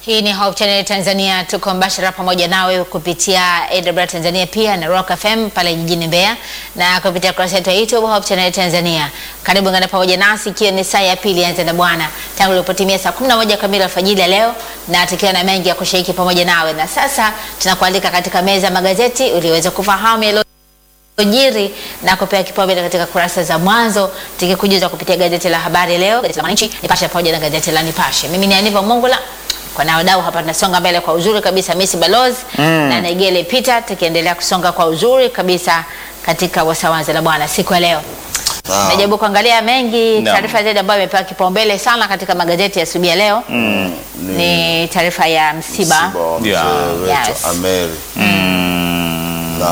Hii ni Hope Channel Tanzania, tuko mbashara pamoja nawe kupitia AWR Tanzania pia na Rock FM pale jijini Mbeya na kupitia kurasa yetu ya YouTube Hope Channel Tanzania. Karibu ngana pamoja nasi ikiwa ni saa ya pili ya na Bwana tangu ilipotimia saa 11 kamili alfajiri ya leo, na tukiwa na mengi ya kushiriki pamoja nawe, na sasa tunakualika katika meza magazeti uliweza kufahamu yalo jiri na kupewa kipaumbele katika kurasa za mwanzo tukikujuza kupitia gazeti la Habari Leo, gazeti la Mwananchi, Nipashe pamoja na gazeti la Nipashe. Mimi ni Aniva Mongola kwa na wadau hapa, tunasonga mbele kwa uzuri kabisa. Messi Balozi mm. na Negele Peter, tukiendelea kusonga kwa uzuri kabisa katika wasawanza la Bwana siku ya leo. Ah. Najaribu kuangalia mengi Naam. taarifa zaidi ambayo imepewa kipaumbele sana katika magazeti ya asubuhi ya leo Mm, ni taarifa ya msiba, msiba wa mzee Yeah. wetu Yes. Ameri na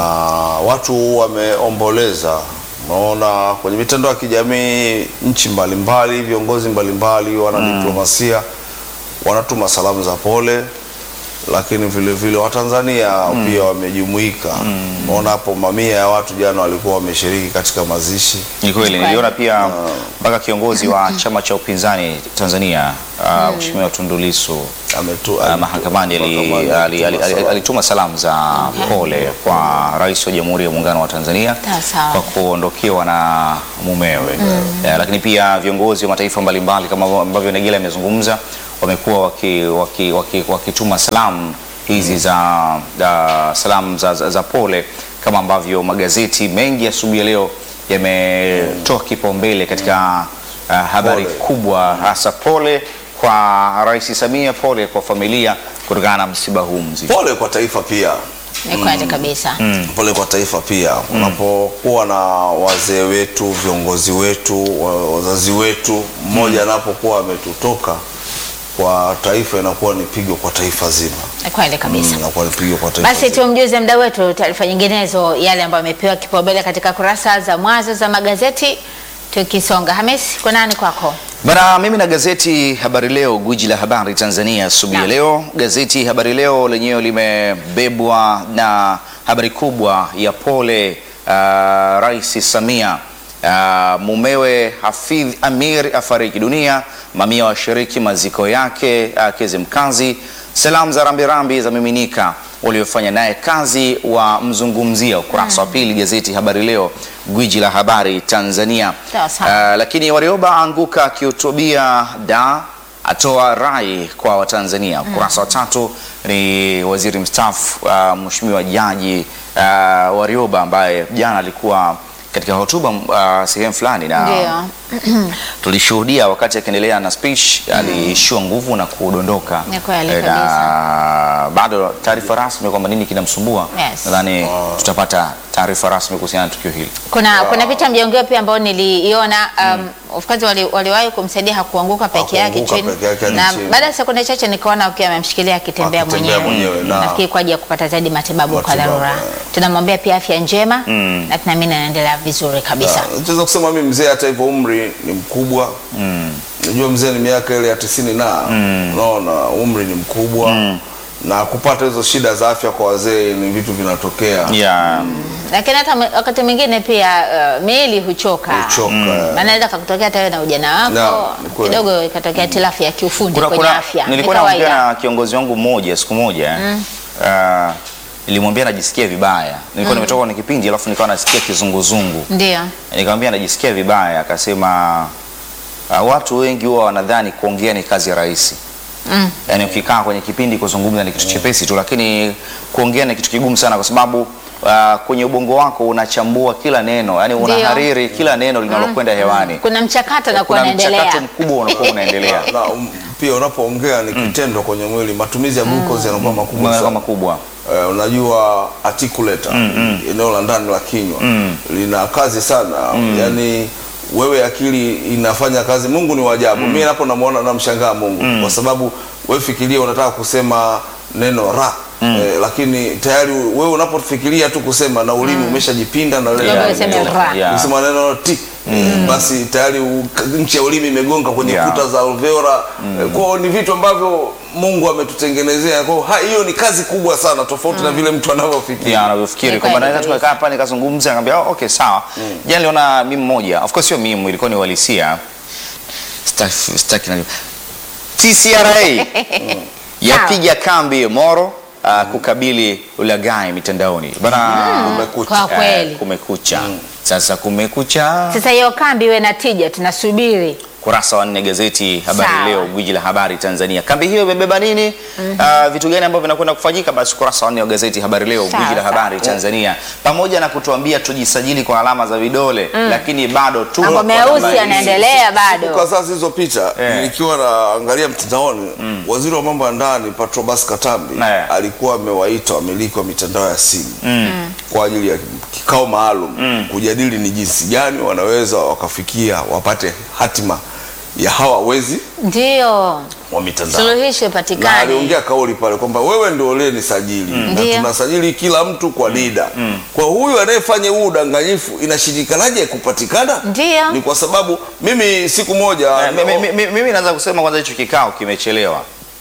watu wameomboleza. Unaona kwenye mitandao ya kijamii, nchi mbalimbali, viongozi mbalimbali, wanadiplomasia wanatuma salamu za pole, lakini vile vile Watanzania pia wamejumuika. Unaona hapo mamia ya watu jana walikuwa wameshiriki katika mazishi. Ni kweli niliona pia mpaka kiongozi wa chama cha upinzani Tanzania uh, Mheshimiwa Tundu Lissu Ametu, uh, mahakamani ali- mahakamani ali- ali- alituma ali- salamu. alituma salamu za pole kwa Rais wa Jamhuri ya Muungano wa Tanzania Sawa, sawa. kwa kuondokewa na mumewe. Eh, lakini pia viongozi wa mataifa mbalimbali kama ambavyo Negela amezungumza wamekuwa wakituma waki, waki, wakituma salamu hizi za, za salamu za, za, za pole kama ambavyo magazeti mengi asubuhi ya leo yametoa kipaumbele katika uh, habari Pole. kubwa hasa pole kwa Rais Samia, pole kwa familia kutokana na msiba huu mzito. Pole kwa taifa pia ni kweli kabisa. pole kwa taifa pia. Unapokuwa na wazee wetu, viongozi wetu, wa- wazazi wetu, mmoja anapokuwa ametutoka kwa taifa, inakuwa ni pigo kwa taifa zima, Ni kweli kabisa. Mm, inakuwa ni pigo kwa taifa Basi zima. tumjuze mda wetu taarifa nyinginezo yale ambayo amepewa kipaumbele katika kurasa za mwanzo za magazeti. Tukisonga, Hamis, kwa nani kwako? Bana, mimi na gazeti Habari Leo, gwiji la habari Tanzania asubuhi ya Naam. leo. Gazeti Habari Leo lenyewe limebebwa na habari kubwa ya pole uh, Rais Samia uh, mumewe Hafidh Amir afariki dunia, mamia washiriki maziko yake uh, Kizimkazi. Salamu za rambirambi za miminika waliofanya naye kazi wa mzungumzia, ukurasa wa pili gazeti Habari Leo, gwiji la habari Tanzania. Sawa sawa. Uh, lakini Warioba anguka akihutubia da atoa rai kwa Watanzania. Ukurasa wa tatu ni waziri mstaafu uh, Mheshimiwa Jaji uh, Warioba ambaye jana alikuwa katika hotuba uh, sehemu fulani na Ndio. tulishuhudia wakati akiendelea na speech aliishiwa nguvu na kudondoka. Ni kweli Eh, na bado taarifa rasmi kwamba nini kinamsumbua, Yes. nadhani tutapata taarifa rasmi kuhusiana na tukio hili. Kuna kuna picha mjongeo pia ambayo niliiona um, of course wali, waliwahi kumsaidia hakuanguka peke yake Hakuanguka chini, peke yake hadi na chini. baada ya sekunde chache nikaona ukiwa amemshikilia akitembea Akitembea mwenyewe, mwenyewe, na- nafikiri kwa ajili ya kupata zaidi matibabu kwa Matibabu, dharura. eh. Tunamwambia pia afya njema na tunaamini anaendelea vizuri kabisa. Ah, Naweza kusema mimi mzee, hata hivyo umri ni mkubwa. Najua mzee ni miaka ile ya tisini na unaona umri ni mkubwa na kupata hizo shida za afya kwa wazee ni vitu vinatokea Yeah. Lakini hata mwe- wakati mwingine pia uh, miili huchoka, Huchoka. maana inaweza kakutokea hata wewe na ujana wako Naam, ni kweli. kidogo ikatokea tilafu ya kiufundi kuna, kwenye kuna, afya. Ni nilikuwa naongea kawaida. na kiongozi wangu mmoja siku moja uh, nilimwambia najisikia vibaya. Nilikuwa nimetoka kwenye kipindi alafu nikawa nasikia kizunguzungu, Ndio. nikamwambia najisikia vibaya, akasema uh, watu wengi huwa wanadhani kuongea ni kazi ya rahisi Mm. yaani ukikaa kwenye kipindi kuzungumza ni kitu chepesi tu, lakini kuongea ni kitu kigumu sana, kwa sababu uh, kwenye ubongo wako unachambua kila neno, yani Ndio. unahariri kila neno linalokwenda hewani. Kuna mchakato na kuwa Kuna unaendelea. mchakato mkubwa unakuwa unaendelea na um, pia unapoongea ni kitendo kwenye mwili, matumizi ya glucose yanakuwa makubwa Mwenye sana. makubwa Eh, unajua articulator eneo la ndani la kinywa lina kazi sana yani wewe akili inafanya kazi mungu ni wajabu mimi napo namuona namshangaa mungu kwa sababu wewe fikiria unataka kusema neno ra eh, lakini tayari wewe unapofikiria tu kusema na ulimi umeshajipinda na lile Labda neno useme limetoka. ra. Yeah. Ukisema neno ti eh, basi tayari u- nchi ya ulimi imegonga kwenye Yeah. kuta za alveola eh, kwao ni vitu ambavyo mungu ametutengenezea kwao ha- hiyo ni kazi kubwa sana tofauti na vile mtu anavyofikiria ya anavyofikiri Ni kwamba kweli naweza kabisa. tukakaa hapa nikazungumza nikamwambia oh, okay sawa jana niliona mimi mmoja of course sio mimi ilikuwa ni uhalisia Sitaki- sitaki na- TCRA yapiga kambi Moro uh, kukabili ulaghai mitandaoni bana. Kumekucha. Kwa kweli. Eh, kumekucha sasa, kumekucha. Sasa hiyo kambi iwe na tija, tunasubiri Kurasa wa nne gazeti Habari Sawa. Leo, gwiji la habari Tanzania. Kambi hiyo imebeba nini? Ah, vitu gani ambavyo vinakwenda kufanyika? Basi kurasa wa nne wa gazeti Habari Leo, Sawa, gwiji la sawa. habari Tanzania, pamoja na kutuambia tujisajili kwa alama za vidole, lakini bado tu mambo meusi yanaendelea Kwa bado. sasa hizo picha Eh. nikiwa naangalia mtandaoni, waziri wa mambo ya ndani Patrobas Katambi Eh. alikuwa amewaita wamiliki wa mitandao ya simu kwa ajili ya kikao maalum kujadili ni jinsi gani wanaweza wakafikia wapate hatima ya hawa wezi Ndio wa mitandao. suluhisho na ipatikane. aliongea kauli pale kwamba wewe ndio uliyenisajili na Ndiyo. tunasajili kila mtu kwa NIDA. Kwa huyu anayefanya huu udanganyifu inashindikanaje kupatikana? Ndiyo. Ni kwa sababu mimi siku moja Eh, mi- mi- mi- Mimi naweza kusema kwanza hicho kikao kimechelewa.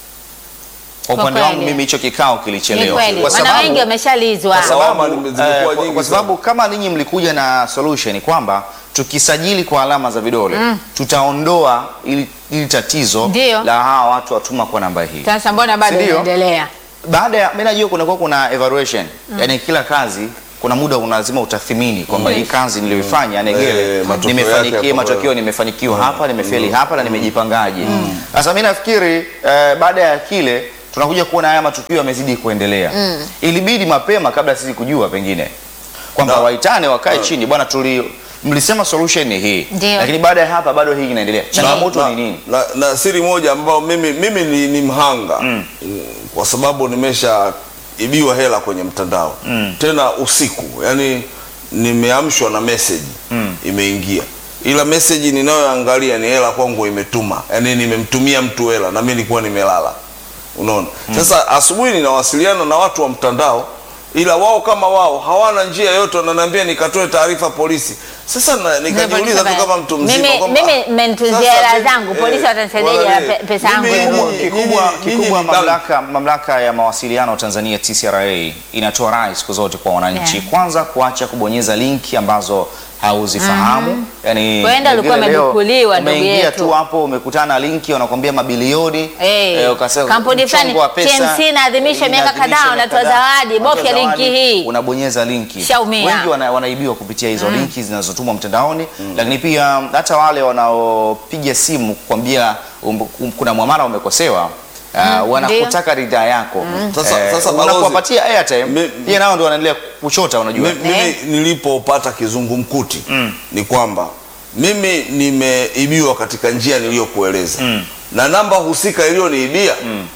Kwa Kwa upande wangu kweli. mimi hicho kikao Ni kilichelewa. kweli, Kwa wana sababu- wengi wameshalizwa. kwa sababu, Lawama nime- zimekuwa eh, kwa- nyingi kwa sababu kama ninyi mlikuja na solution kwamba tukisajili kwa alama za vidole tutaondoa ili, ili tatizo Ndio. la hawa watu watuma kwa namba hii. Sasa mbona bado Sindio? inaendelea? Baada ya mimi najua kunakuwa kuna evaluation yani kila kazi kuna muda una lazima utathimini kwamba hii kazi niliyoifanya Negele Eh, matokeo nimefanikiwa, yake matokeo nimefanikiwa hapa, nimefeli hapa na nimejipangaje. Sasa mimi nafikiri eh, baada ya kile tunakuja kuona haya matukio yamezidi kuendelea. Ilibidi mapema kabla sisi kujua pengine kwamba Na- waitane wakae chini, bwana, tuli mlisema solution ni hii, Ndio. lakini baada ya hapa bado hii inaendelea. Changamoto na, ni nini? na, na siri moja ambayo mimi, mimi ni, ni mhanga mm. kwa sababu nimeshaibiwa hela kwenye mtandao tena usiku, yani nimeamshwa na message imeingia, ila message ninayoangalia ni hela kwangu imetuma, yani nimemtumia mtu hela na mimi nilikuwa nimelala, unaona. Sasa asubuhi ninawasiliana na watu wa mtandao ila wao kama wao hawana njia yote, wananiambia nikatoe taarifa polisi. Sasa na, nikajiuliza tu kama mtu mzima Mimi- kwamba, mimi ah, mmenitunzia sasa hela mimi- zangu, eh, polisi watanisaidiaje wala na ni- pe- pesa yangu mimi- ya nyinyi- Mungu? Kikubwa, nyinyi- kikubwa nyinyi ni bank. mamlaka, mamlaka ya mawasiliano Tanzania TCRA inatoa rai siku zote kwa wananchi Yeah. kwanza kuacha kubonyeza linki ambazo hauzifahamu. Yani, Huenda ulikuwa vile leo umedukuliwa, ndugu umeingia yetu. tu hapo umekutana na linki wanakwambia mabilioni Eh, eh, ukasema kampuni fulani, mchongo wa pesa, TMC inaadhimisha miaka inaadhimisha kadhaa, miaka unatoa kadhaa, zawadi, unatoa bofya linki zawadi, hii. unabonyeza linki. Shaumia. Wengi wana, wanaibiwa kupitia hizo linki zinazotumwa mtandaoni, lakini pia hata wale wanaopiga simu kukwambia um, um, kuna mwamala umekosewa Uh, wanakutaka ridhaa yako Sasa- sasa balozi- unapowapatia airtime Mi- pia nao ndio wanaendelea kuchota unajua Mi- mimi Eh. nilipopata kizungumkuti ni kwamba mimi nimeibiwa katika njia niliyokueleza na namba husika iliyoniibia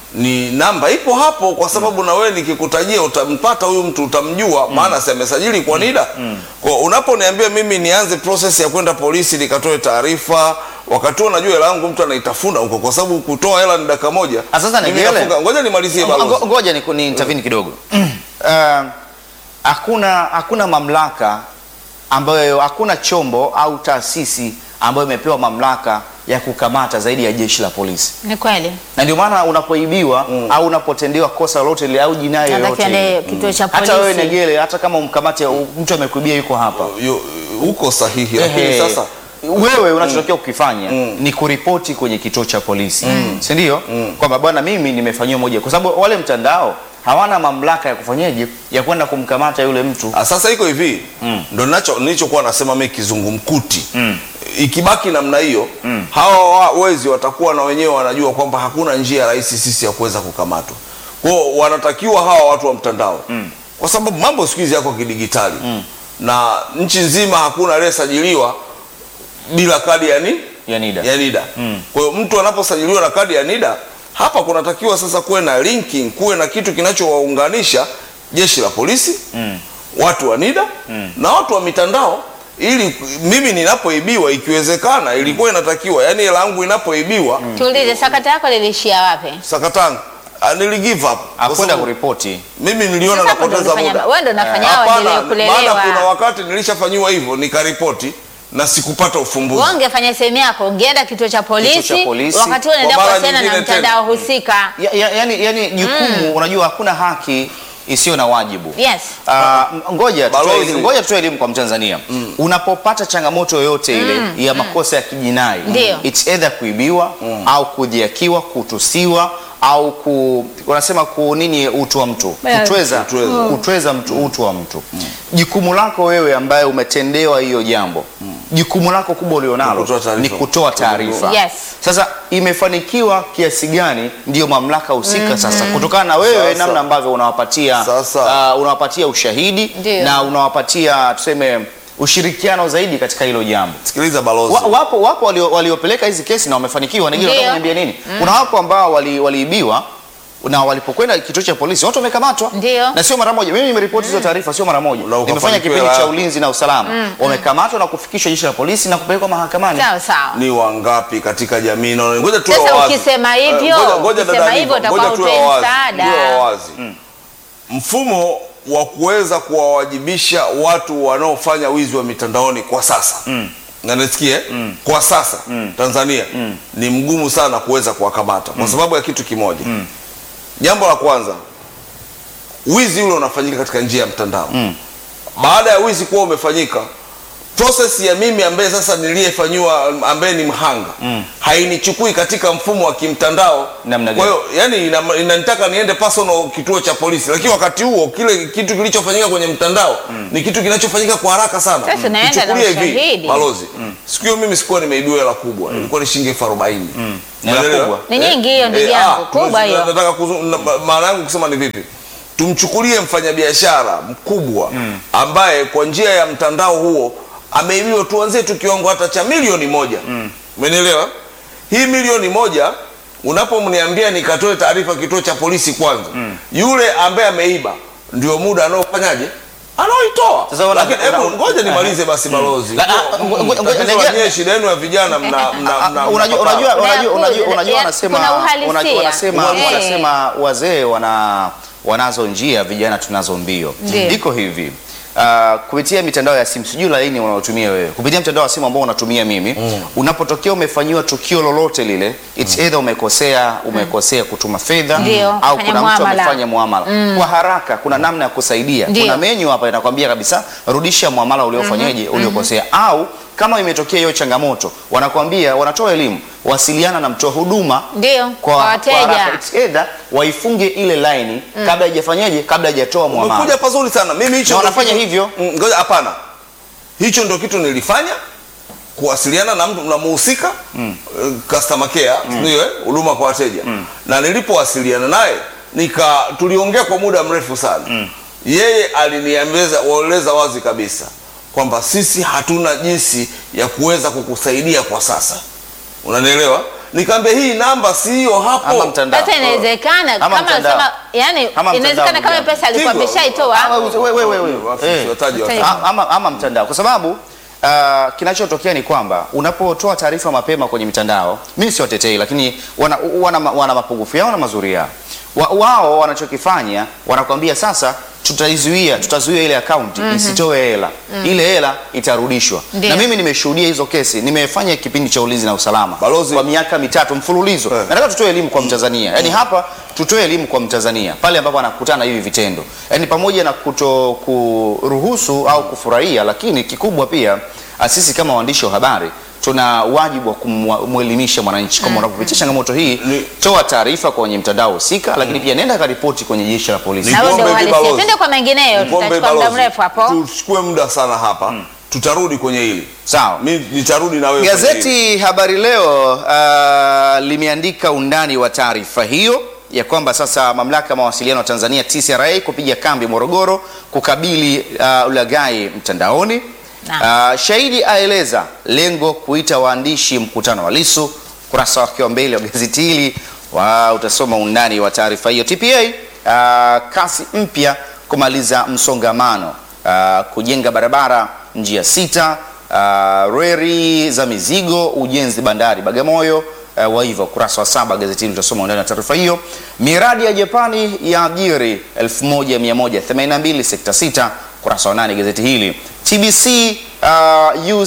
ni namba ipo hapo, kwa sababu na wewe nikikutajia utampata huyu mtu utamjua, maana si amesajili kwa NIDA. Kwa unaponiambia mimi nianze process ya kwenda polisi nikatoe taarifa, wakati huo najua hela yangu mtu anaitafuna huko, kwa sababu kutoa hela ni dakika moja. Ah, sasa Mimi Negele. nafunga- ngoja nimalizie Ngo- balozi. ngoja ni, ni intervene kidogo Uh, hakuna hakuna mamlaka ambayo hakuna chombo au taasisi ambayo imepewa mamlaka ya kukamata zaidi ya jeshi la polisi Ni kweli. na ndio maana unapoibiwa au unapotendewa kosa lolote lile au jinai Nataka yoyote tuende ile, kituo cha hata wewe polisi. Negele, hata kama umkamate mtu amekuibia yuko hapa Yo- uko sahihi, lakini Ehe. sasa wewe unachotakiwa kukifanya ni kuripoti kwenye kituo cha polisi si ndio? Kwamba bwana, mimi nimefanyiwa moja, kwa sababu wale mtandao hawana mamlaka ya kufanyaje ya kwenda kumkamata yule mtu. Ah, sasa iko hivi ndo nacho nilichokuwa nasema mimi kizungumkuti ikibaki namna hiyo hawa wa- wezi watakuwa na wenyewe wanajua kwamba hakuna njia rahisi sisi ya kuweza kukamatwa kwao wanatakiwa hawa watu wa mtandao kwa sababu mambo siku hizi yako kidigitali na nchi nzima hakuna aliyesajiliwa bila kadi ya nini Ya NIDA. ya NIDA. Kwa hiyo mtu anaposajiliwa na kadi ya NIDA, hapa kunatakiwa sasa kuwe na linking, kuwe na kitu kinachowaunganisha jeshi la polisi, watu wa NIDA na watu wa mitandao, ili mimi ninapoibiwa, ikiwezekana, ilikuwa inatakiwa yani hela yangu inapoibiwa Tuulize, sakata yako lilishia wapi? sakatanga ah, nili give up Kwa Akwenda sababu kuripoti. mimi niliona Sasa hapo ndo napoteza ulifanya- muda. wewe ndo unafanya Eh, hao hapana, waendelee maana kulelewa. kuna wakati nilishafanyiwa hivyo nikaripoti na sikupata ufumbuzi. Wewe ungefanya sehemu yako, ungeenda kituo cha polisi, cha polisi. wakati huo unaenda Kwa mara kuwasiliana na nyingine mtandao tena. husika. Ya, ya, yani, yani jukumu unajua hakuna haki isiyo na wajibu. Yes. Ah, ngoja tutoe Balozi. elimu, ngoja tutoe elimu kwa Mtanzania. Unapopata changamoto yoyote ile ya makosa ya kijinai, Ndio. it's either kuibiwa au kudhiakiwa, kutusiwa au ku, wanasema ku nini utu wa mtu Yes. kutweza, Kutweza. kutweza mtu utu wa mtu jukumu lako wewe ambaye umetendewa hiyo jambo jukumu lako kubwa ulionalo Ni kutoa taarifa. ni kutoa taarifa Yes. sasa imefanikiwa kiasi gani ndiyo mamlaka husika sasa kutokana na wewe Sasa. namna ambavyo unawapatia Sasa. uh, unawapatia ushahidi Ndio. na unawapatia tuseme ushirikiano zaidi katika hilo jambo Sikiliza balozi. wa, wapo wapo walio- waliopeleka hizi kesi na wamefanikiwa. Ningine Ndio. nataka kuniambia nini? Kuna wapo ambao wali- waliibiwa na walipokwenda kituo cha polisi watu wamekamatwa, Ndio. na sio mara moja. Mimi nimeripoti hizo taarifa sio mara moja, Na ukafanikiwa nimefanya kipindi la- cha ulinzi na usalama, wamekamatwa na kufikishwa jeshi la polisi na kupelekwa mahakamani. Sawa sawa. ni wangapi katika jamii na ngoja tuwe Sasa wawazi. ukisema Eh, hivyo, ngoja- ngoja ukisema dada hivyo Niva, utakuwa ngoja tuwe hutoi wawazi, msaada. tuwe wawazi. mfumo wa kuweza kuwawajibisha watu wanaofanya wizi wa mitandaoni kwa sasa na nisikie kwa sasa Tanzania ni mgumu sana kuweza kuwakamata kwa sababu ya kitu kimoja jambo la kwanza wizi ule unafanyika katika njia ya mtandao baada ya wizi kuwa umefanyika process ya mimi ambaye sasa niliyefanyiwa ambaye ni mhanga hainichukui katika mfumo wa kimtandao Namna kwa gani? hiyo yani ina- inanitaka niende personal kituo cha polisi lakini wakati huo kile kitu kilichofanyika kwenye mtandao ni kitu kinachofanyika kwa haraka sana Sasa unaenda na Tuchukulie ushahidi. balozi siku hiyo mimi sikuwa nimeibiwa hela kubwa ilikuwa ni shilingi elfu arobaini Hela Umeelewa? kubwa. Ni nyingi hiyo, ndugu Eh, yangu, ah, kubwa hiyo. nataka kuzu- na- ma- maana yangu kusema ni vipi tumchukulie mfanyabiashara mkubwa ambaye kwa njia ya mtandao huo ameibiwa tuanzie tu kiwango hata cha milioni moja umenielewa hii milioni moja unapomniambia nikatoe taarifa kituo cha polisi kwanza yule ambaye ameiba ndio muda anaofanyaje anaoitoa Sasa wana- lakini hebu wana- ngoja nimalize basi balozi La- ah, ngo- ngo- ngo- Tatizo la ngoja- nyie, shida yenu ya vijana mna- mna- Ah, mna- unajua mnapapara. unajua unajua Kuna- unajua unajua ya- wanasema kuna uhalisia. unajua wanasema Eh. wanasema wazee wana wanazo njia vijana tunazo mbio Ndio. iko hivi Uh, kupitia mitandao ya simu sijui laini unaotumia wewe kupitia mtandao wa simu ambao unatumia mimi unapotokea umefanyiwa tukio lolote lile it's either umekosea umekosea kutuma fedha Ndio, au fanya kuna mtu muamala. amefanya muamala kwa haraka kuna namna ya kusaidia Ndio. kuna menyu hapa inakwambia kabisa rudisha muamala uliofanyaje uliokosea au kama imetokea hiyo changamoto wanakwambia wanatoa elimu wasiliana na mtoa huduma Ndio, kwa wateja. haraka. It's either waifunge ile line kabla haijafanyaje kabla haijatoa muamala umekuja pazuri sana mimi hicho Na ndo wanafanya kitu- hivyo. Mm, ngoja hapana hicho ndo kitu nilifanya kuwasiliana na mtu na muhusika mm. customer care ndio eh, huduma kwa wateja na nilipowasiliana naye nika tuliongea kwa muda mrefu sana yeye aliniambeza waeleza wazi kabisa kwamba sisi hatuna jinsi ya kuweza kukusaidia kwa sasa unanielewa nikaambia hii namba siyo hapo ama mtandao Sasa inawezekana Ama kama mtandao. sema, yani Ama inawezekana mtandao, kama pesa alikuwa Tigo. ameshaitoa. Ama we- we- we- we- Wafu- eh. wataji Sasa wataji. A- ama, ama mtandao kwa sababu uh, kinachotokea ni kwamba unapotoa taarifa mapema kwenye mitandao, mimi siwatetei, lakini wana, wana, wana mapungufu yao na mazuri yao. Wa, wao wanachokifanya wanakwambia sasa tutaizuia tutazuia ile akaunti isitoe hela ile hela itarudishwa Ndio. na mimi nimeshuhudia hizo kesi nimefanya kipindi cha ulinzi na usalama Balozi. kwa miaka mitatu mfululizo Eh. nataka tutoe elimu kwa mtanzania yaani hapa tutoe elimu kwa mtanzania pale ambapo anakutana na hivi vitendo yaani pamoja na kuto kuruhusu au kufurahia lakini kikubwa pia ah, sisi kama waandishi wa habari tuna wajibu wa kumwelimisha mwananchi kama unapopitia changamoto hii Ni- toa taarifa kwenye mtandao husika lakini pia nenda karipoti kwenye jeshi la polisi Ni Na huo ndio Nikuombe hivi uhalisia. balozi. Twende kwa mengineyo, Nikombe tutachukua muda balozi, mrefu hapo. tuchukue muda sana hapa tutarudi kwenye hili sawa mi nitarudi na wewe kwenye hili. Gazeti Habari Leo uh, limeandika undani wa taarifa hiyo ya kwamba sasa mamlaka ya mawasiliano Tanzania TCRA kupiga kambi Morogoro kukabili uh, ulaghai mtandaoni. Naam. Uh, shahidi aeleza lengo kuita waandishi mkutano wa Lissu. Kurasa wake wa mbele wa gazeti hili wa utasoma undani wa taarifa hiyo. TPA uh, kasi mpya kumaliza msongamano uh, kujenga barabara njia sita uh, reri za mizigo ujenzi bandari Bagamoyo uh, waiva ukurasa wa saba gazeti hili utasoma undani wa taarifa hiyo. Miradi ya Japani ya ajiri 1182 sekta sita ukurasa wa nane gazeti hili. TBC uh,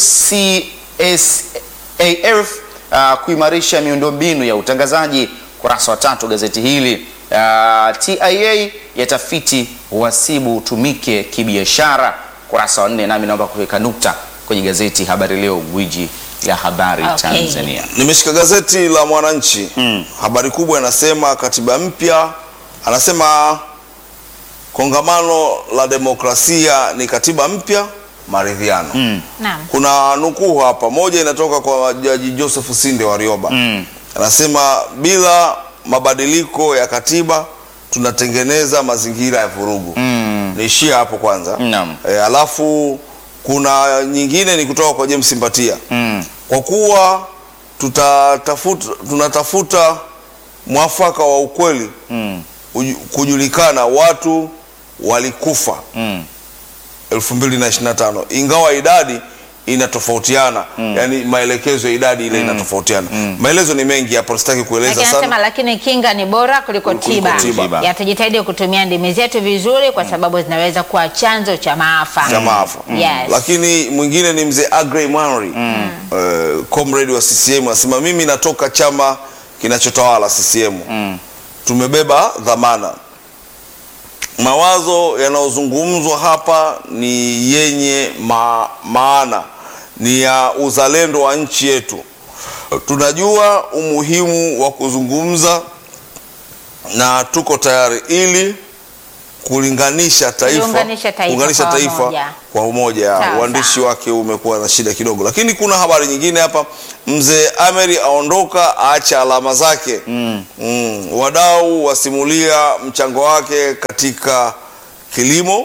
UCSAF uh, kuimarisha miundombinu ya utangazaji kurasa wa tatu gazeti hili. Uh, TIA yatafiti uhasibu utumike kibiashara kurasa wa nne, nami naomba kuweka nukta kwenye gazeti Habari Leo, gwiji ya habari Okay. Tanzania. Nimeshika gazeti la Mwananchi habari kubwa inasema katiba mpya, anasema kongamano la demokrasia ni katiba mpya maridhiano. Naam. Kuna nukuu hapa, moja inatoka kwa Jaji Joseph Sinde Warioba Mm. anasema bila mabadiliko ya katiba tunatengeneza mazingira ya vurugu. Mm. Niishie hapo kwanza. Naam. E, alafu kuna nyingine ni kutoka kwa James Mbatia Mm. kwa kuwa tutatafuta, tunatafuta mwafaka wa ukweli Mm. uju- kujulikana watu walikufa Mm. 2025 ingawa idadi inatofautiana yani maelekezo ya idadi ile inatofautiana maelezo ni mengi hapo sitaki kueleza Lakini anasema sana lakini kinga ni bora kuliko Kuliko tiba. tiba. Ya tujitahidi kutumia ndimi zetu vizuri kwa sababu zinaweza kuwa chanzo cha maafa. cha maafa Yes. lakini mwingine ni mzee Agrey Mwanri eh, comrade wa CCM anasema mimi natoka chama kinachotawala CCM tumebeba dhamana mawazo yanayozungumzwa hapa ni yenye ma, maana ni ya uzalendo wa nchi yetu tunajua umuhimu wa kuzungumza na tuko tayari ili kulinganisha taifa, Kuliunganisha taifa kuunganisha kwa taifa umoja. kwa umoja. Sawa, Uandishi sawa. wake umekuwa na shida kidogo, lakini kuna habari nyingine hapa. Mzee Ameri aondoka aacha alama zake. mm. Wadau wasimulia mchango wake katika kilimo,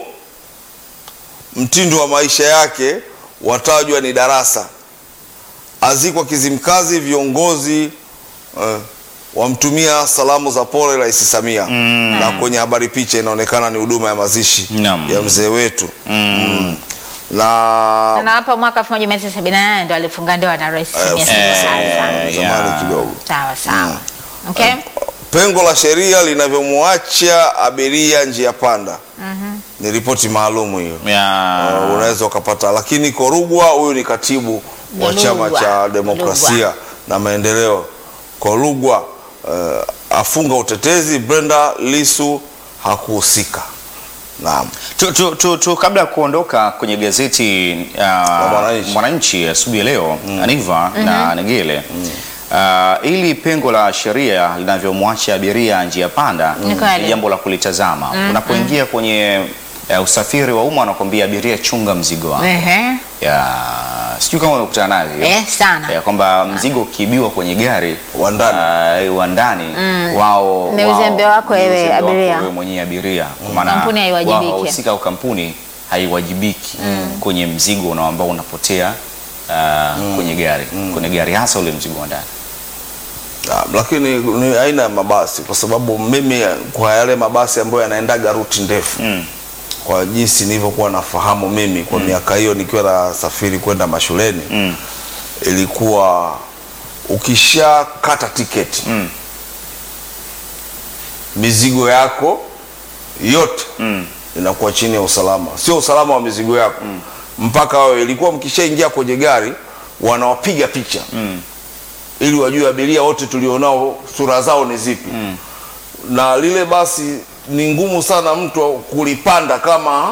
mtindo wa maisha yake watajwa ni darasa azikwa Kizimkazi, viongozi eh, wamtumia salamu za pole Rais Samia na kwenye habari picha inaonekana ni huduma ya mazishi Naam. ya mzee wetu mm. na Na hapa mwaka 1978 ndo alifunga ndoa na Rais Samia Eh, Suluhu eh, Hassan. zamani yeah. kidogo Sawa sawa. Okay? pengo la sheria linavyomwacha abiria njia panda ni ripoti maalumu hiyo Ya. Uh, unaweza ukapata, lakini Korugwa huyu ni katibu wa Lugwa. chama cha demokrasia Lugwa. na maendeleo. Korugwa uh, afunga utetezi, Brenda Lisu hakuhusika. Naam. Tu, tu, tu, tu, kabla ya kuondoka kwenye gazeti uh, Mwananchi. Mwananchi asubuhi ya leo Aniva na Negele uh, ili pengo la sheria linavyomwacha abiria njia panda Ni kweli. ni jambo la kulitazama. Unapoingia kwenye uh, usafiri wa umma wanakwambia abiria, chunga mzigo wako. Ehe. Ya, sijui kama umekutana navyo Eh, sana. ya kwamba mzigo ukiibiwa kwenye gari Wa ndani. uh, wa ndani wao Ni wao- uzembe wako ni wewe uzembe wako abiria. wewe mwenyewe abiria kwa maana Kampuni haiwajibiki. wao wahusika au kampuni haiwajibiki kwenye mzigo una- ambao unapotea uh, kwenye gari kwenye gari hasa ule mzigo wa ndani Naam, lakini ni aina ya mabasi, kwa sababu mimi kwa yale mabasi ambayo yanaendaga ruti ndefu Mm. kwa jinsi nilivyokuwa nafahamu mimi kwa miaka hiyo nikiwa nasafiri kwenda mashuleni Mm. ilikuwa ukishakata tiketi Mm. mizigo yako yote Mm. inakuwa chini ya usalama, sio usalama wa mizigo yako mpaka wewe, ilikuwa mkishaingia kwenye gari wanawapiga picha Mm. ili wajue abiria wote tulionao sura zao ni zipi na lile basi ni ngumu sana mtu kulipanda kama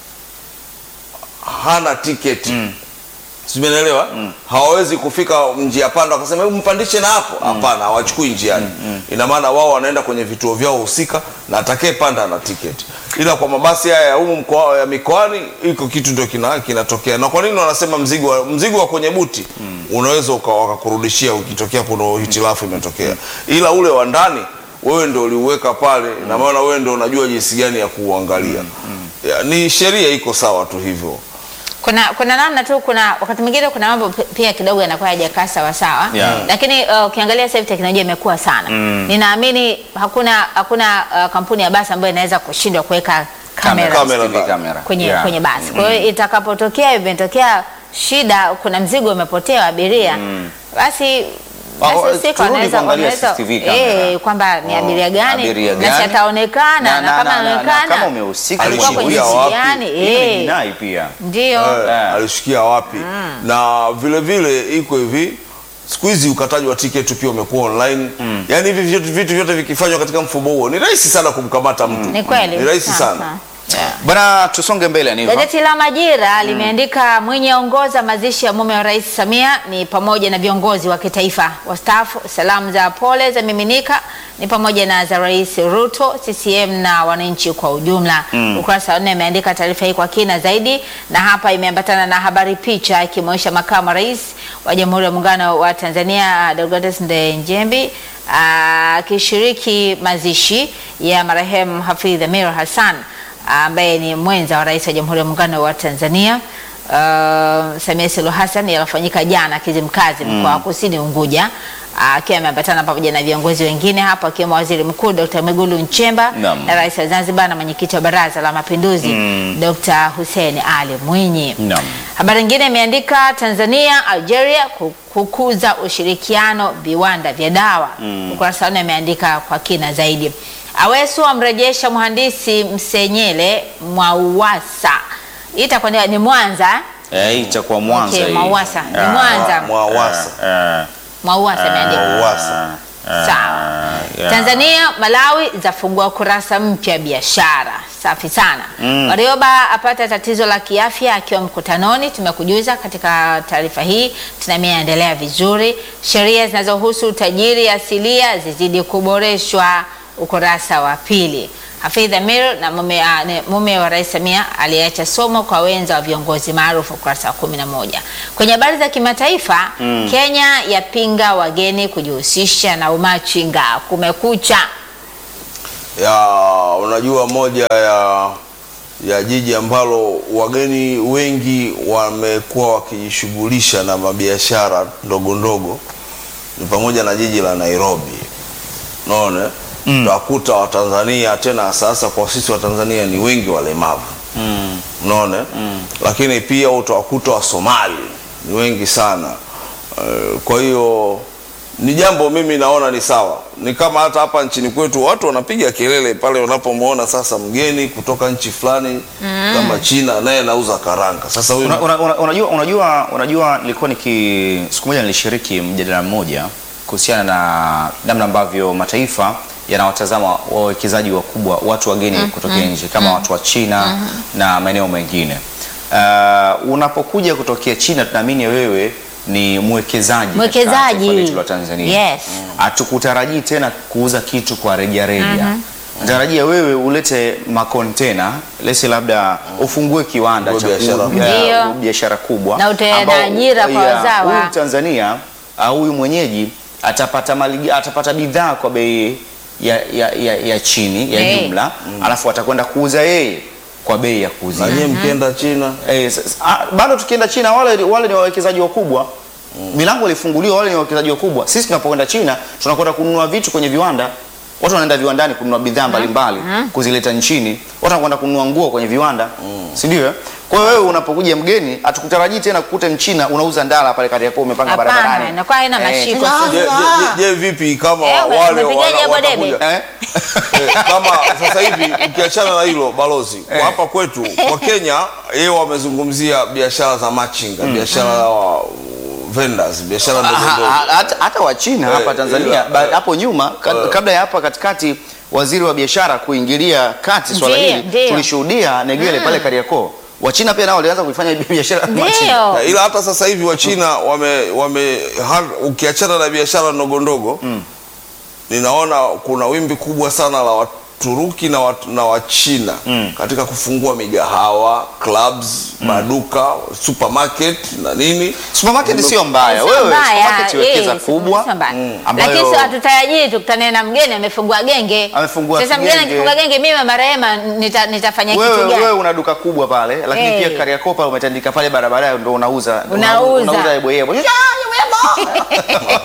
hana tiketi mm. simenelewa hawawezi kufika njia panda wakasema hebu mpandishe na hapo hapana hawachukui njiani ina maana wao wanaenda kwenye vituo vyao husika na atakaye panda na tiketi ila kwa mabasi haya ya humu mkoa ya mikoani iko kitu ndio kina, kinatokea na kwa nini wanasema mzigo wa, mzigo wa kwenye buti unaweza uka- wakakurudishia ukitokea kuna hitilafu imetokea ila ule wa ndani wewe ndio uliuweka pale na maana wewe ndio unajua jinsi gani ya kuuangalia ya, ni sheria iko sawa tu hivyo kuna kuna namna tu, kuna wakati mwingine kuna mambo pi- pia kidogo yanakuwa hajakaa sawa sawa, Yeah. lakini uh, ukiangalia sasa hivi teknolojia imekuwa sana ninaamini hakuna hakuna uh, kampuni ya basi ambayo inaweza kushindwa kuweka kamera Kamera. CCTV kamera. kwenye, Yeah. kwenye basi. Kwa hiyo itakapotokea imetokea shida, kuna mzigo umepotea wa abiria basi Ah, basi oh, husika turudi wanaweza kuangalia wanaweza CCTV kamera. eh, kwamba ni abiria gani Abiria na gani? si ataonekana Na- na, na- kama na- na- na anaonekana kama umehusika alikuwa kwenye alishikia jinsi wapi? gani Hili ni eh, jinai pia ndio Eh, Eh. alishikia wapi na vile vile iko hivi siku hizi ukataji wa tiketi pia umekuwa online yaani hivi vitu, vitu vyote vikifanywa katika mfumo huo ni rahisi sana kumkamata mtu Ni kweli. ni rahisi Sawa, sana sawa. Bwana, tusonge mbele Aniva. Gazeti la Majira limeandika Mwinyi aongoza mazishi ya mume wa Rais Samia ni pamoja na viongozi wa kitaifa wastaafu. Salamu za pole za miminika ni pamoja na za Rais Ruto, CCM na wananchi kwa ujumla. Ukurasa wa nne imeandika taarifa hii kwa kina zaidi, na hapa imeambatana na habari picha ikimwonyesha makamu wa rais wa Jamhuri ya Muungano wa Tanzania Deodatus Ndejembi akishiriki mazishi ya marehemu Hafidh Amir Hassan ambaye ni mwenza wa rais wa Jamhuri ya Muungano wa Tanzania uh, Samia Suluhu Hassan yalofanyika jana Kizimkazi mkoa wa Kusini Unguja akiwa ameambatana pamoja na viongozi wengine hapo akiwemo Waziri Mkuu Dr. Mwigulu Nchemba Naam. na Rais wa Zanzibar na mwenyekiti wa Baraza la Mapinduzi Dr. Hussein Ali Mwinyi. Naam. Habari nyingine imeandika Tanzania Algeria ku- kukuza ushirikiano viwanda vya dawa. Ukurasa wa nne imeandika kwa kina zaidi. Awesu amrejesha mhandisi Msenyele Mwauwasa. Hii itakuwa ni- ni Mwanza. Eh, hii itakuwa Mwanza Okay, hii. Mwauwasa. Ni Ah, Mwanza. Mwawasa. eh, Mwauwasa imeandika. Mwauwasa. Sawa. yeah. Tanzania, Malawi zafungua kurasa mpya biashara. Safi sana. Warioba apata tatizo la kiafya akiwa mkutanoni, tumekujuza katika taarifa hii. Tunaamini endelea vizuri. Sheria zinazohusu utajiri asilia zizidi kuboreshwa, ukurasa wa pili. Hafidh Amir na mume, ah, ne- mume wa Rais Samia aliacha somo kwa wenza wa viongozi maarufu, ukurasa wa kumi na moja. Kwenye habari za kimataifa, Kenya yapinga wageni kujihusisha na umachinga. Kumekucha. ya unajua moja ya ya jiji ambalo wageni wengi wamekuwa wakijishughulisha na mabiashara ndogo ndogo ni pamoja na jiji la Nairobi. Unaona? Utakuta Watanzania tena sasa kwa sisi Watanzania ni wengi walemavu. Unaona? Lakini pia utawakuta wa Somali ni wengi sana. Eh, Kwa hiyo ni jambo mimi naona ni sawa. Ni kama hata hapa nchini kwetu watu wanapiga kelele pale wanapomwona sasa mgeni kutoka nchi fulani kama China naye anauza karanga. Sasa huyu Una, una, una, unajua, unajua, unajua nilikuwa niki siku moja nilishiriki mjadala mmoja kuhusiana na namna ambavyo mataifa yanawatazama wawekezaji wakubwa watu wageni kutoka nje kama watu wa China na maeneo mengine. Uh, unapokuja kutokea China tunaamini wewe ni mwekezaji katika Mwekezaji. taifa letu la Tanzania. Yes. Hatukutarajii tena kuuza kitu kwa rejareja. Natarajia wewe ulete makontena lesi labda ufungue kiwanda Ufungue cha biashara. ku- ya- Ndio. biashara kubwa Na utoe ambao- ajira kwa ya, wazawa. Huyu Tanzania au huyu mwenyeji atapata mali, atapata bidhaa kwa bei ya, ya, ya, ya chini ya Hey. jumla alafu atakwenda kuuza yeye kwa bei ya kuuzia. na nyie mkienda China Eh, sasa- ah, bado tukienda China wale, wale ni wawekezaji wakubwa milango ilifunguliwa, wale ni wawekezaji wakubwa. Sisi tunapokwenda China tunakwenda kununua vitu kwenye viwanda, watu wanaenda viwandani kununua bidhaa mbalimbali kuzileta nchini, watu wanakwenda kununua nguo kwenye viwanda, si ndio? eh? Kwa hiyo wewe unapokuja mgeni, hatukutarajii tena kukute mchina unauza ndala pale Kariakoo umepanga Hapana, barabarani. inakuwa haina mashiko. je, je, je, je vipi kama Eh, ume- wale umepigaje wana- hapo debe? watakuja Eh? Eh, kama sasa hivi ukiachana na hilo balozi kwa hapa kwetu kwa Kenya yeye wamezungumzia biashara za machinga biashara za wa- vendors biashara ndogo Ha- ndogo ha- hata, hata wa China Eh, hapa Tanzania ila, ba- eh, hapo nyuma ka- eh. kabla ya hapa katikati waziri wa biashara kuingilia kati swala Ndiyo, hili ndiyo. tulishuhudia Negele pale Kariakoo. Wachina pia nao walianza kuifanya biashara ya machinga. Ndio. Na ila hata sasa hivi wa China wame, wame har- ukiachana na biashara ndogo ndogo ninaona kuna wimbi kubwa sana la Waturuki na, wat, na Wachina katika kufungua migahawa, clubs, maduka, supermarket na nini. Supermarket Zime- sio mbaya. Sio Wewe mbaya, supermarket wekeza eh, kubwa sio mbaya. ambayo Lakini sio hatutarajii tukutane na mgeni amefungua genge. Amefungua Sasa mgeni genge. akifungua genge mimi marehema nita, nitafanya kitu wewe, gani? wewe una duka kubwa pale lakini Eh. pia Kariakoo pale umetandika pale barabarani ndio unauza Unauza. unauza yebo yebo. Ah, yebo yebo.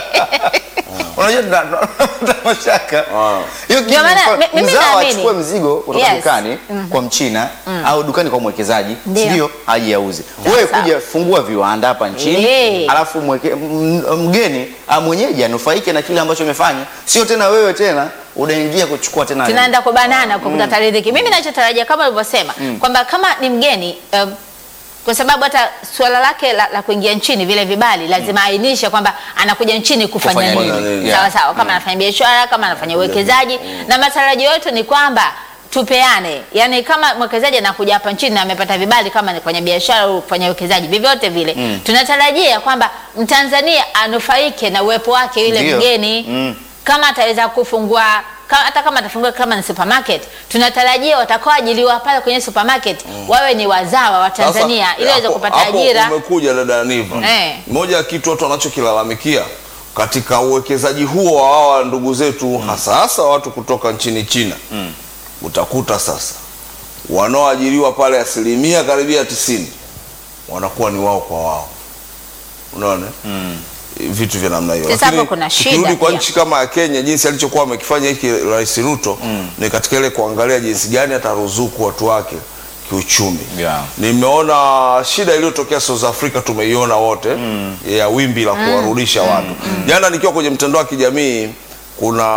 Unajua tuna- tuna mashaka. Ah. Hiyo kitu Ndio maana mfa- mi- mimi mzawa naamini. achukue mzigo kutoka Yes. dukani kwa mchina au dukani kwa mwekezaji Ndio. ndio aje auze. Wewe sawa. kuja fungua viwanda hapa nchini Eh. alafu mweke, m- mgeni ah, mwenyeji anufaike na kile ambacho umefanya, sio tena wewe tena unaingia kuchukua tena tunaenda kubanana kwa kutafuta riziki. Mimi nachotarajia kama ulivyosema kwamba kama ni mgeni um, kwa sababu hata suala lake la, la kuingia nchini vile vibali lazima ainishe kwamba anakuja nchini kufanya Kufanya nini. nini, Sawa yeah. sawa, kama anafanya biashara, kama anafanya uwekezaji, na matarajio yetu ni kwamba tupeane, yani kama mwekezaji anakuja hapa nchini na amepata vibali kama ni kwenye biashara au kufanya uwekezaji vyovyote vile tunatarajia kwamba Mtanzania anufaike na uwepo wake yule Ndio. mgeni Mm. kama ataweza kufungua ka- hata kama atafungua kama ni supermarket, tunatarajia watakaoajiliwa pale kwenye supermarket wawe ni wazawa wa Tanzania Sasa, ili waweze hapo- kupata hapo ajira. Umekuja dada Niva, Eh. moja ya kitu watu wanachokilalamikia katika uwekezaji huo wa hawa ndugu zetu hasa hasa watu kutoka nchini China utakuta sasa wanaoajiriwa pale asilimia karibia tisini wanakuwa ni wao kwa wao, unaona vitu vya namna hiyo. Sasa Lakini hapo kuna shida tukirudi kwa pia. nchi kama ya Kenya, jinsi alichokuwa amekifanya hiki Rais Ruto ni katika ile kuangalia jinsi gani ataruzuku watu wake kiuchumi. Yeah. Nimeona shida iliyotokea South Africa tumeiona wote ya wimbi la kuwarudisha watu. Jana nikiwa kwenye mtandao wa kijamii kuna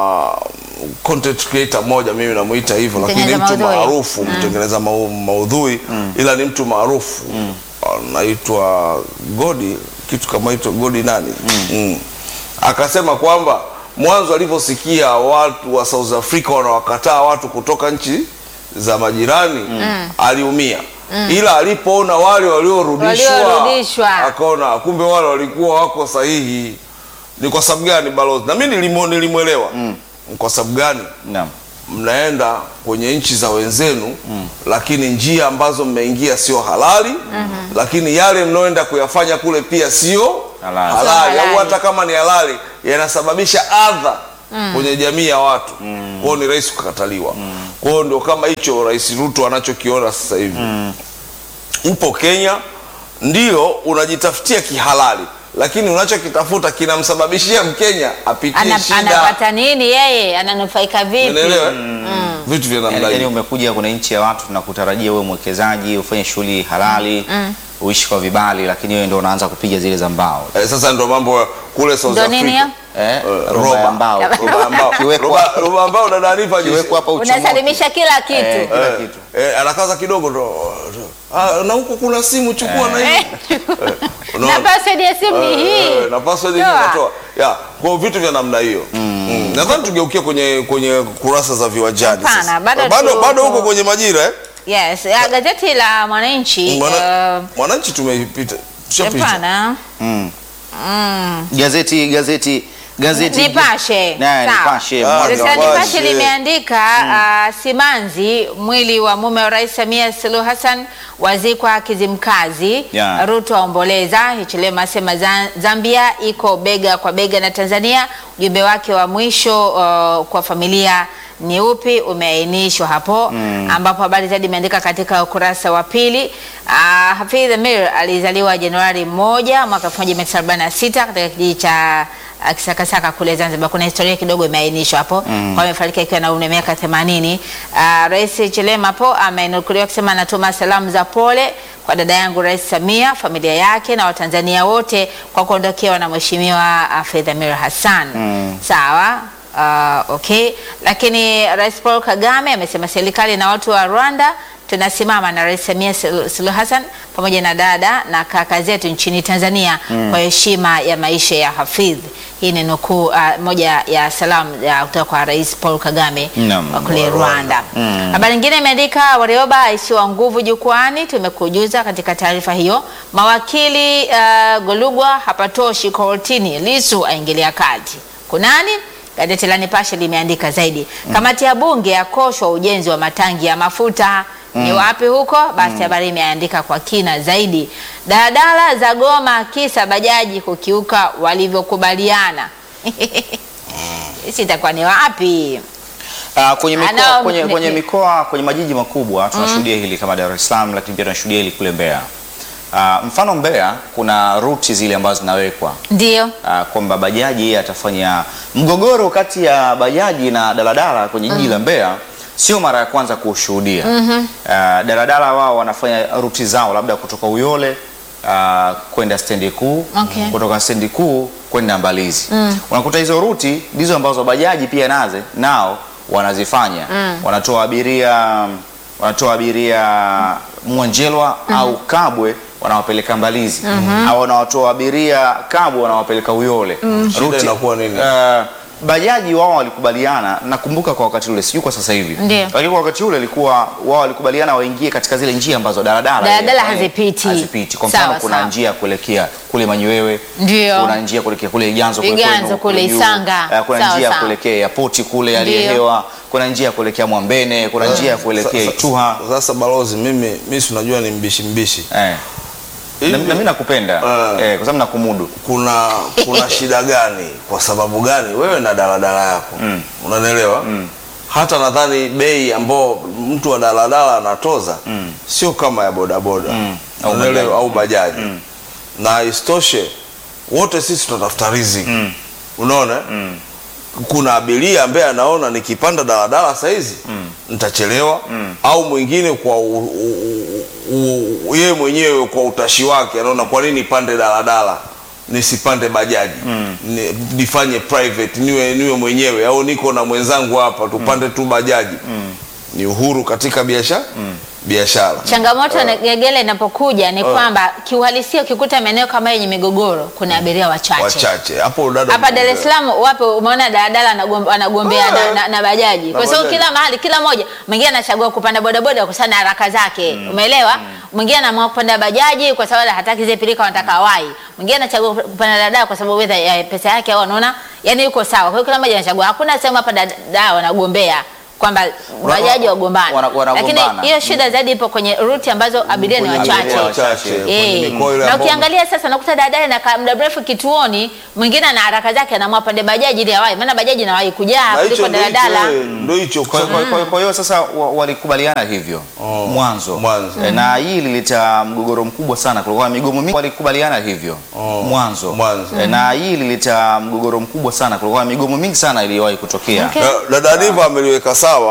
content creator mmoja mimi namuita hivyo, lakini ni Mtengeneza mtu maudhui. maarufu mtengeneza mau- maudhui ila ni mtu maarufu anaitwa Godi kitu kama hicho Godi nani Mm. akasema kwamba mwanzo alivyosikia watu wa South Africa wanawakataa watu kutoka nchi za majirani aliumia, ila alipoona wale waliorudishwa Waliorudishwa. akaona kumbe wale walikuwa wako sahihi. Ni kwa sababu gani balozi? Na mimi nilimo- nilimwelewa Ni kwa sababu gani Naam. mnaenda kwenye nchi za wenzenu lakini njia ambazo mmeingia sio halali lakini yale mnaoenda kuyafanya kule pia sio Halali. halali Sio au halali. hata kama ni halali yanasababisha adha kwenye jamii ya watu kwao ni rahisi kukataliwa kwao ndio kama hicho rais Ruto anachokiona sasa hivi upo Kenya ndio unajitafutia kihalali lakini unachokitafuta kinamsababishia Mkenya apitie Ana, shida anapata nini yeye, ananufaika vipi? Unaelewa? vitu vya namna Yaani yaani hiyo umekuja kwenye nchi ya watu na kutarajia wewe mwekezaji ufanye shughuli halali uishi kwa vibali, lakini wewe ndio unaanza kupiga zile za mbao Eh, sasa ndo mambo ya kule South Ndo nini Africa. hiyo? eh, Eh, roba roba. ya mbao Roba ambao Kiwekwa- roba- roba ambao dada Anifa jinsi- kiwekwa hapa uchomoke. Unasalimisha kila kitu Eh, kila eh, kitu. eh, anakaza kidogo ndo ah, na huko kuna simu chukua na hii Eh, unaona? na password ya simu ni Eh, hii. eh, na password hii Toa. unatoa. Ya, kwa vitu vya namna hiyo. Mm. Nadhani tugeukie kwenye kwenye kurasa za viwanjani Hapana, sasa. bado bado, tuko- bado huko kwenye majira eh? Yes, ya gazeti la Mwananchi Mwana- eh, Mwananchi tumepita. Tushapita. hapana. Mm. Mm. Gazeti gazeti gazeti Nipashe. Na, Sawa. Nipashe Ah, mwanga Sasa wa- Nipashe. Nipashe limeandika ah, simanzi mwili wa mume wa Rais Samia Suluhu Hassan wazikwa Kizimkazi. Yeah. Ruto aomboleza. Hichilema asema Za- Zambia iko bega kwa bega na Tanzania. Ujumbe wake wa mwisho uh, kwa familia ni upi umeainishwa hapo ambapo habari zaidi imeandika katika ukurasa wa pili. Uh, Hafidh Amir alizaliwa Januari moja mwaka 1946 katika kijiji cha uh, Kisakasaka kule Zanzibar. Kuna historia kidogo imeainishwa hapo mm. kwa amefariki akiwa na umri wa miaka 80. Uh, Rais Chilema hapo amenukuliwa kusema anatuma salamu za pole kwa dada yangu Rais Samia, familia yake na Watanzania wote kwa kuondokewa na Mheshimiwa uh, Hafidh Amir Hassan. Sawa. Uh, okay, lakini Rais Paul Kagame amesema serikali na watu wa Rwanda tunasimama na Rais Samia Sulu- Suluhu Hassan pamoja na dada na kaka zetu nchini Tanzania kwa heshima ya maisha ya Hafidh. Hii ni nukuu uh, moja ya salamu ya kutoka kwa Rais Paul Kagame Naam, wa kule wa Rwanda. Rwanda. Habari nyingine imeandika Warioba aishiwa nguvu jukwani, tumekujuza katika taarifa hiyo. Mawakili uh, Golugwa hapatoshi kortini, Lisu aingilia kati. Kunani? Gazeti la Nipashe limeandika zaidi. Kamati ya bunge yakoshwa ujenzi wa matangi ya mafuta. Ni wapi huko? Basi habari imeandika kwa kina zaidi. Daladala za goma kisa bajaji kukiuka walivyokubaliana. Sisi itakuwa ni wapi? Ah, kwenye mikoa, Anao- kwenye, ni- kwenye ni- mikoa kwenye majiji makubwa tunashuhudia hili kama Dar es Salaam, lakini pia tunashuhudia hili kule Mbeya. Ah, mfano Mbeya kuna ruti zile ambazo zinawekwa Ndio. ah, kwamba bajaji atafanya mgogoro kati ya bajaji na daladala kwenye jiji la Mbeya sio mara ya kwanza kuushuhudia. Ah, daladala wao wanafanya ruti zao labda kutoka Uyole ah, kwenda stendi kuu Okay. kutoka stendi kuu kwenda Mbalizi. Unakuta hizo ruti ndizo ambazo bajaji pia naze nao wanazifanya wanatoa abiria wanatoa abiria Mwanjelwa au Kabwe wanawapeleka Mbalizi au wanawatoa abiria Kabwe wanawapeleka Uyole. Shida inakuwa nini? eh, bajaji wao walikubaliana, nakumbuka kwa wakati ule, sijui kwa sasa hivi, Ndio. lakini kwa wakati ule ilikuwa wao walikubaliana waingie katika zile njia ambazo daladala Daladala eh, hazipiti. hazipiti. Kwa mfano Sawa, kuna sawa. njia ya kuelekea kule Manyewewe, Ndio. kuna njia kuelekea kule Iganzo kule Iganzo kwenu, kule juu. Isanga. Eh, kuna Sawa, njia ya sawa. kuelekea airport kule hali ya Ndio. hewa, kuna njia ya kuelekea Mwambene, kuna njia ya kuelekea Sa- sa- Ituha. Sasa balozi, mimi mimi si unajua ni mbishi mbishi. Eh. Na Hivi- na mimi nakupenda Eh. eh, kwa sababu nakumudu. kuna kuna shida gani? Kwa sababu gani? Wewe na daladala yako Mm. unanielewa? Hata nadhani bei ambao mtu wa daladala anatoza Mm. sio kama ya bodaboda Mm. Au Unanielewa? bajaji. au bajaji Mm. na isitoshe wote sisi tunatafuta riziki Mm. unaona Mm. kuna abiria ambaye anaona nikipanda daladala saizi Mm. nitachelewa Mm. au mwingine kwa u- u- u- u- yeye mwenyewe kwa utashi wake anaona kwa nini pande daladala nisipande bajaji Mm. Ni, nifanye private niwe niwe mwenyewe au niko na mwenzangu hapa tupande tu bajaji ni uhuru katika biashara biashara Changamoto ya Gegele inapokuja ni Eh. kwamba kiuhalisia, ukikuta maeneo kama yenye migogoro, kuna abiria wachache. wachache hapo dada Hapa Dar es mmoja. Salaam wapo, umeona daladala anagom- anagombea Ah. na, na, na bajaji, kwa Na sababu bajaji. kila mahali, kila moja mwingine anachagua kupanda bodaboda kwa sababu na haraka zake, umeelewa? Mwingine anaamua kupanda bajaji kwa sababu hataki zile pilika, anataka wai. Mwingine anachagua kupanda daladala kwa sababu whether ya pesa yake au anaona yani yuko sawa. Kwa hiyo kila mmoja anachagua, hakuna sehemu hapa daladala wanagombea kwamba bajaji wagombane, wana- wanagombana. lakini hiyo shida zaidi ipo kwenye ruti ambazo abiria ni Kwenye wachache. abiria wachache, kwenye Eh, mikoa ile na ambayo- ukiangalia sasa nakuta daladala inakaa muda mrefu kituoni, mwingine ana haraka zake anaamua pande bajaji ili awahi, maana bajaji inawahi kujaa na hicho kuliko ndo hicho, daladala. eh, ndo hicho Kwa kwa- kwa- kwa hiyo sasa wa- walikubaliana hivyo Oh, mwanzo, mwanzo. Eh, na hii ilileta mgogoro mkubwa sana, kulikuwa na migomo mingi. Walikubaliana hivyo Oh, mwanzo, mwanzo. Eh, na hii ilileta mgogoro mkubwa sana, kulikuwa na migomo mingi sana iliyowahi kutokea. Okay. Da- dada Niva ameliweka sawa